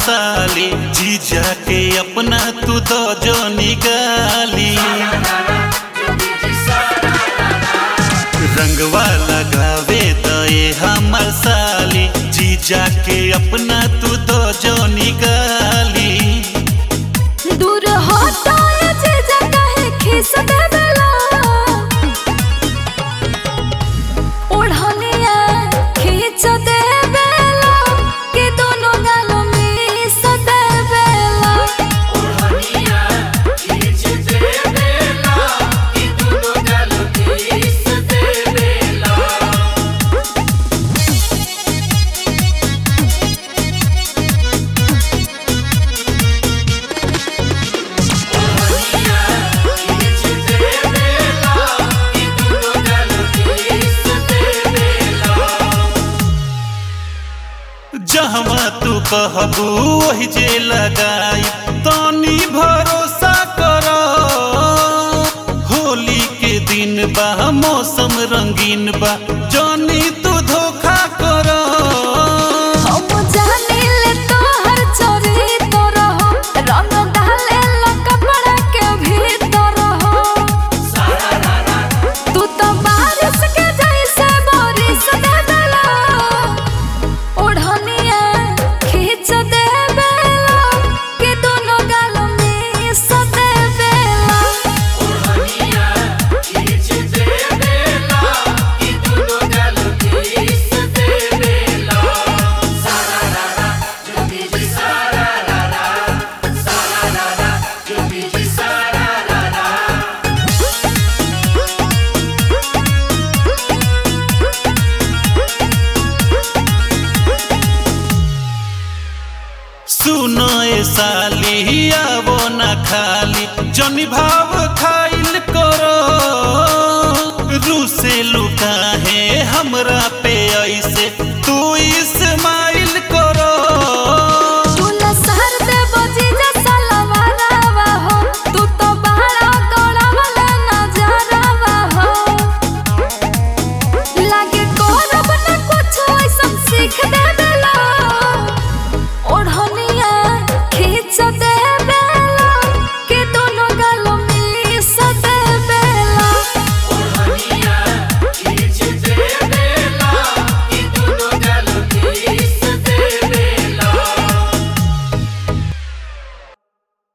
साली जीजा के अपना तू दो जो निगाली रंगवा लगावे दए हमर साली जीजा के अपना तू दो जो निगाली दूर हटाए जे जगह खिस देवेला ओढ़निया खींच देवेला कि दोनों गालों मिस देवेला जहवा तू कहबू वही जे लगाई तनी भरोसा करो होली के दिन बा मौसम रंगीन बा जानी तू धोखा करो हम जानिले तोहर चोरी तो रहो रंग डाले लो कपड़ा के भीतर हो तू तो बारिश के जैसे बारिश देवेला ओढ़निया खींच देवेला कि दोनों गाल मिस देवेला सुनो ए साली आवो न खाली जनी भाव खाइल करो रूसे लुका है हमरा